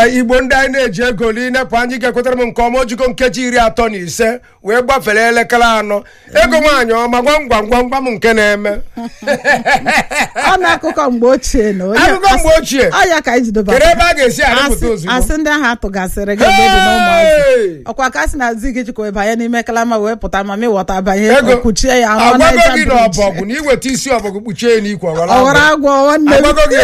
ee igbo ndị anyị na-eji ego n'inepụ anyị ga-ekwetara m nke ọma ojiko nkeji iri atọ na ise wee gbafere elekere anọ ego nwaanyị ọma gwam gwam gwam gwam nke na-eme ọ na akụkọ mgbe ochie na onye Akụkọ mgbe ochie? ọ ya ka anyị jidoba kedu ebe a ga-esi arịpụta asị ozugbo asị ndị ahụ atụgasịrị gị mgbe dị n'ụmụazị Hey! ọkwa ka sị na zi gị jikwa banye n'ime kalama wee pụta ma mịwọta banye ego kwuchie ya ahụ agwago Niger gị na Bridge. ọbọgwụ na iweta isi ọbọgwụ kpuchie ya n'ikwe ọghọrọ ọghọrọ agwọ. agwọ nwanne m agwago gị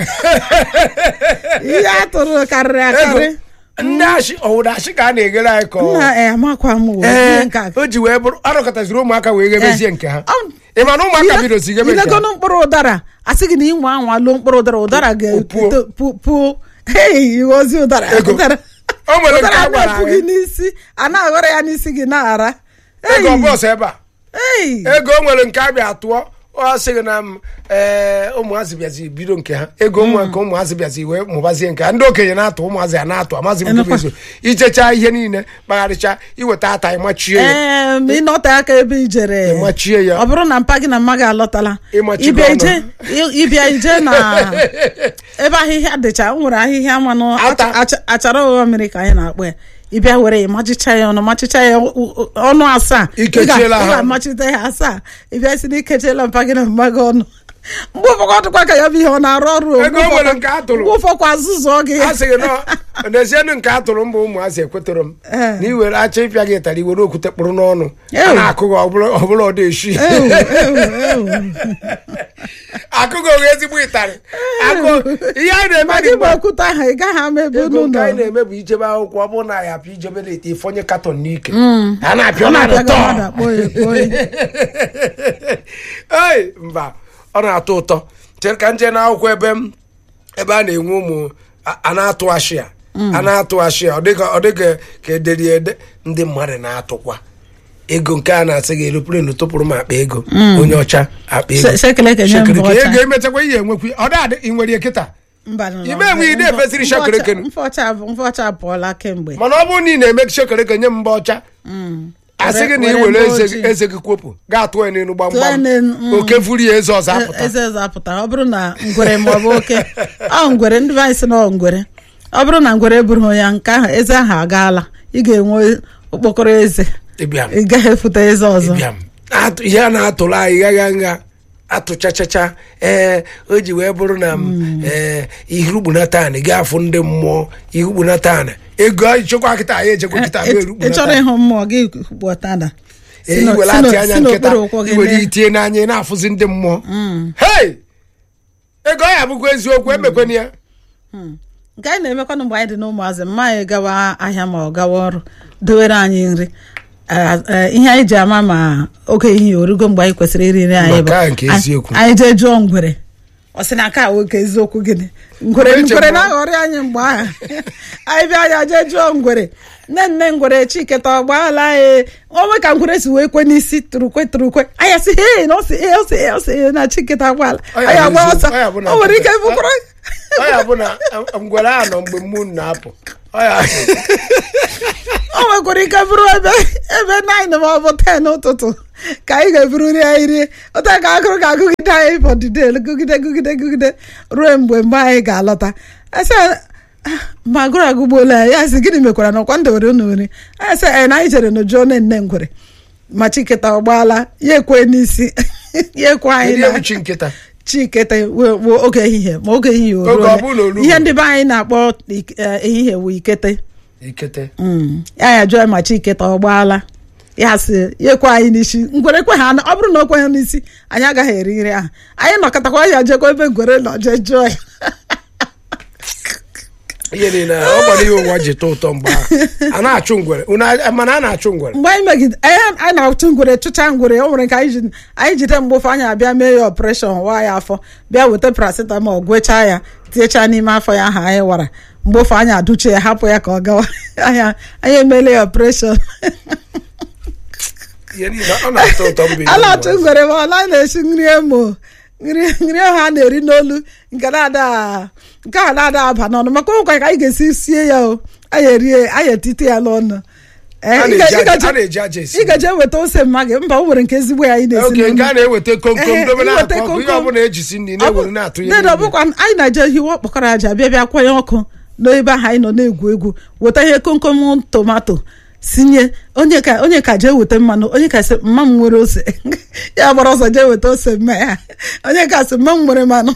ihe a tụrụ karịrị akarị ego ndị ashị ọwụda ashị ka a na-eghere anyị ka ọ nna eh, amakwa m wee ee ihe nke a. o ji wee bụrụ arụkọtaziri ụmụaka wee ghebezie nke ha Ọ- ị ma na ụmụaka Ile- bidozi ghebe nke ha ilegonu mkpụrụ ụdara asị gị na inwe anwa lụọ mkpụrụ ụdara ụdara Puo. ga-puo hei ozi ụdara Ego. ụdara O nwere nke ụdara a gwara na-epu anyị. gị n'isi a na-aghọrọ ya n'isi gị na-ara ego bọọsụ ebe a ei ego o nwere nke a bịa tụọ ọ sịghị na m ee ụmụazị bịazi bido nke ha ego nwa nke ụmụazị bịazi wee mụbazie nke ha ndị okenye na-atụ ụmụazị a na-atụ amazi m nke bụ Enekwa. eziokwu. ichecha ihe niile kpagharịcha iweta ata ịmachie ya ee ma ịnọte aka ebe ijere ịmachie ya ọ bụrụ na mpa gị na mma gị alọtala Ịmachigo ịbịa ọnụ. ije ị- ịbịa ije na ebe ahịhịa dịcha o nwere ahịhịa mmanụ Ata. acha- acha- achara ụgha mmiri ka anyị na-akpọ ya ịbịa were ya machicha ya ọnụ machicha ya ọ- ọ- ọnụ asaa Ị ga- Ikechiela ị ha. ga-amachite ya asaa ịbịa si na ikechiela mpa gị na mma gị ọnụ mgbe ụfọdụ ọ dịkwa ka ya bụ ihe ọ na-arụ ọrụ o. Ego o Mgbe nwere ụfọdụ- nke a tụrụ. mgbe ụfọdụ azụzụ gị a sịghị nọ n'ezienụ nke a tụrụ mba ụmụazị ekwetara m Ee. na iwere acha ịpịa gị ịtara iwere okwute kpụrụ n'ọnụ a Ew. na-akụ gị ọbụla ọbụla ọ dị-eshi Ewu, ewu, ewu. akụghị oghe ezigbo ịtarị akụ ihe anyị na-eme ma dị gị mgbe gba okwute ahụ ị gaghị ama ebe ego unu nke nọ anyị na-eme bụ ijebe akwụkwọ ọ bụrụ na ya apịa ijebe na-ete ifonye katọn n'ike a na-apịa ọ ọ na-atọ na-apịa gị mmadụ akpọ ya ekpo ya ei mba ọ na-atọ ụtọ chere ka nje n'akwụkwọ ebe m ebe a na-enwe ụmụ a a na-atụ ashịa a na-atụ ashịa ọ dịka ọ dịka ka ederi ede ndị mmadụ na-atụkwa ego nke a na-asị gị eroplenu tụpụrụ m akpa ego onye ọcha akpa ego Se- sekele kenye m Shekere bụ ka ọcha. ego emechakwa ihe enwekwu ọ dị ị nwere ya kịta mba nọ Ime enwe ide efesiri shekereke nụ. mfọcha mfọcha apụọla kemgbe mana ọ bụrụ na ị na-eme shekereke nye m mba ọcha asị gị na ị Were- were were eze ojii. gị- eze gị kwopụ gaa tụọ ya n'elu Tụọ ya gbamgbam n'elu, mm. oke furu ya eze ọzọ apụta eze eze apụta ọ bụrụ na ngwere ma ọ bụ oke ọ ngwere ndị be anyị sị na ọ ngwere ọ bụrụ na ngwere bụrụ ya nke ahụ eze ahụ agaala ị ga-enwe okpokoro eze ịbịa m ị gaghị efute eze ọzọ ịbịa m Atụ- ihe a na-atụrụ anyị gagha nha atụchachacha ee o ji wee bụrụ na m ee ihugbunatan ga-afụ ndị mmụọ ihugbunatan ego anyị chekwa kịta anyị echekwa kịta Ị- ị chọrọ ịhụ mmụọ gị kpọtada iwere atị anya nkịta iwere itinye n'anya ị na-afụzi ndị mmụọ hei ego ya bụkwa eziokwu emekwana ya nke anyị na-emekwanụ mgbe anyị dị n'ụmụazị mma anyị gawa ahịa ma ọ gawa ọrụ dowere anyị nri Eh, eh, ihe anyị ji ama ma oge ehihie orugo mgbe anyị kwesịrị iri nri anyị Maka nke anyị- eziokwu. anyị jee jụọ ngwere ọ sị na aka nwoke eziokwu gịnị ngwere Uche ngwere m- na-aghọrị anyị mgbe ahụ anyị bịa ya jee jụọ ngwere nne nne ngwere chiketa ọgbaala anyị onwe ka ngwere si wee kwe n'isi turukwe turukwe anyị sị hei na ọ sị ee, ọ sị ee, ọ sị ee, na chiketa agbaala Ọ ya anyị bụ agba eziokwu, ọsọ ọ ya bụ na o nwere ike nkịta- bụkwara ọ ya bụ na eh, ngwere a nọ mgbe mmụọ na-apụ ọ ya o nwekwara ike bụrụ ebe ebe 9 ma ọ bụ 10 ụtụtụ ka anyị ga-eburu nri anyị rie ụta ka agụrụ ga-agụgide anyị fọdụde gụgide gụgide gụgide ruo mgbe mgbe anyị ga-alọta ese ma agụrụ agụgbuola ya ya sị gịnị mekwara na ọkwa ndewere unu nri anyị sị anyị na anyị jere n'ụjọ nne nne ngwere ma chiketa ọ gbaala ya ekwe n'isi ya ekwe anyị ndị na ebuchi nkịta chiketa wee wee oge ehihie ma oge ehihie o Oge ruole. ọ bụrụ na o ruo. ihe ndị be anyị na-akpọ ik- eh, ehihie wụ ikete ikete Mm. ya ya jụọ ma chiketa ọ gbaala ya sị ya ekwe anyị n'isi ngwere kwe ha ọ bụrụ na o kwe ha n'isi anyị agaghị eri nri ahụ anyị nọkọtakwa ya jekwa ebe ngwere nọ jee jụọ ya ihe niile ọ gbara ihe ụwa ji tọ ụtọ mgbe ahụ a na-achụ ngwere Unu a- mana a na-achụ ngwere mgbe anyị megide anyị anyị na-achụ ngwere chụcha ngwere o nwere nke anyị ji anyị jide mgbe ofe anyị abịa mee ya ọpreshọn waa ya afọ bịa weta paracetamol gwechaa ya tinyechaa n'ime afọ ya ahụ anyị wara mgbe ofe anyị adụchie ya hapụ ya ka ọ gawa anyị anyị emeela ya ọpreshọn ihe niile ọ na-atọ ụtọ mgbe a na-achụ ngwere ma ọla na-esi nri emo nri nri ahụ a na-eri n'olu nke na-ada nke a na-ada aba n'ọnụ maka ụkwa ka anyị ga-esi sie ya o anyị erie anyị etite ya n'ọnụ Ee, A ị na-eji ga- ị aja- gaje- a na-eji aja esi ị gaje weta ose mma gị mba o nwere nke ezigbo ya anyị na-esi oge nke a n'ọnụ. na-eweta komkom Ehe, dobe iweta na-akọ ọkụ ihe komkom. ọbụla ejisi nri Ọ bụ- na-ewere na-atụ Nne na ọ bụkwa anyị na-eje hiwe ọkpọkọrọ aja bịa bịa kwanye ọkụ n'ebe ahụ anyị nọ na-egwu egwu weta ihe komkom tomato sinye onye ka onye ka jee weta mmanụ onye ka sị mma m nwere ose ya gbara ọsọ jee weta ose mma ya onye ka sị mma m nwere mmanụ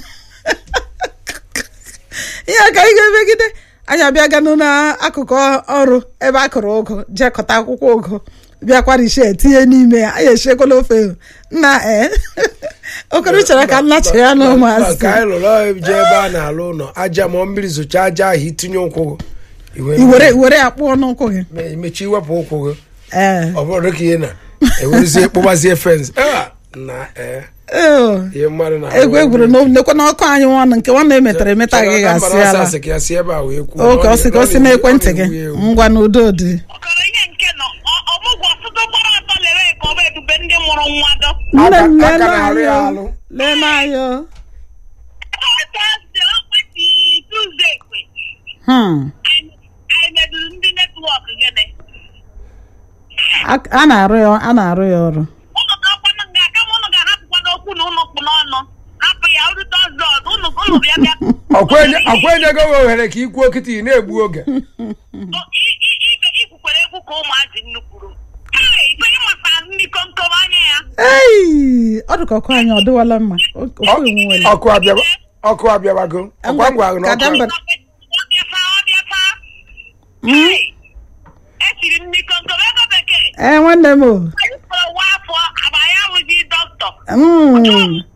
ihe ka anyị ga-emegide anyị abịaganụ n'akụkụ ọrụ ebe a kụrụ ụgụ jee kọta akwụkwọ ụgụ bịakwara ishe tinye n'ime ya anyị esiekwala ofe nna ee okoro chọrọ ka nna chee ya na ụmụazị ka anyị lụrụ ọrụ je ebe a na-alụ ụlọ aja ma mmiri zocha aja ahụ itinye ụkwụ gị iwe- iwere iwere ya kpụọ n'ụkwụ gị me- mechi iwepụ ụkwụ gị ee ọ bụrụ ka ihe na ewerezie kpụbazie fens na ee ee ihe mmadụ na egwu egwuru na nekwe n'ọkụ anyị nwanne nke nwanne emetara emeta gị ga-asị ala asị ka ya si ebe a wee kwuo oke ọ sị ka o si n'ekwentị gị ngwa n'udo dị ọkara ihe nke nọ ọ- ọmụgwọ ọtụtụ gbara atọ lere ka ọ bụ ebube ndị mụrụ nwa dọ nne m Aka- aka lele na-arụ ya anyị alụ. o, lele anyị o. Tọzdee, ọkpati Tuzdee kwe Hmm. anyị anyị meduru ndị netwọk gịnị A- a na-arụ ya a na-arụ ya ọrụ ụnụ ga-akwanụ nga kama ụnụ ga-ahapụkwa n'okwu na ụnụ kpụ n'ọnụ hapụ ya uru tọzdee ọzọ ụnụ ụnụ bịa bịa ọkwa enyego gị ohere ka ikwuo kịta ị na-egbu oge O- i- i- i- ikwukwere egwu ka ụmụazị nnu kwuru Hey, ife ịmata ndị komkom anya ya ei ọ dịka ọkụ anyị ọ dịwala mma O- ofu enwewele ọkụ abịaba ọkụ abịabago ọkwa ngwa ahụ na Ka ọkụ Demba- ọbịata ọbịata Hey, esiri ndị komkom ego bekee ee nwanne m o anyị kpọrọ nwa afọ agba ya abụghị dọkịta Mm.